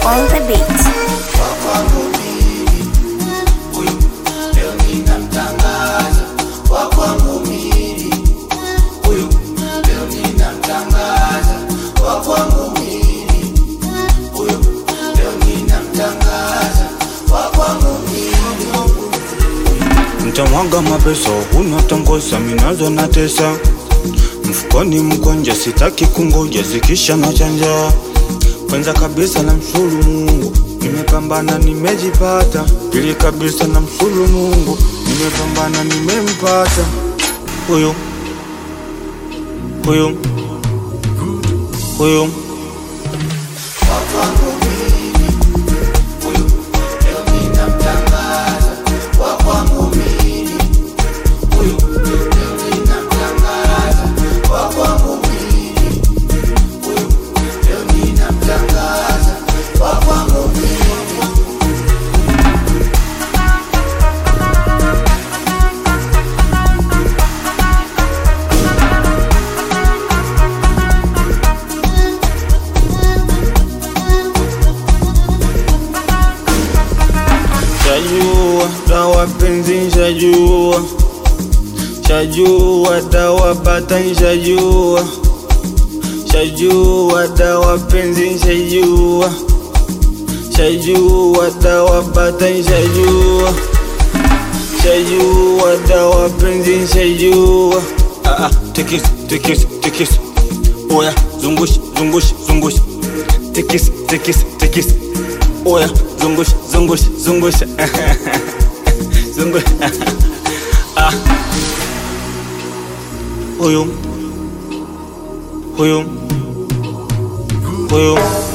on the beat. Mtamwaga mapesa huna tangosa minazo na tesa mfukoni mkonja sitaki kungoja zikisha na chanja kwanza kabisa na mshulu Mungu nimepambana nimejipata pili kabisa na mshulu Mungu nimepambana nimempata huyu huyu huyu Shajua dawa penzi shajua Shajua dawa bata shajua Shajua dawa penzi shajua Shajua dawa bata shajua Shajua dawa penzi shajua Ah ah tikis tikis tikis Oya zungush zungush zungush Tikis tikis tikis Oya zungush zungush zungush Zungush Ah Huyu Huyu Huyu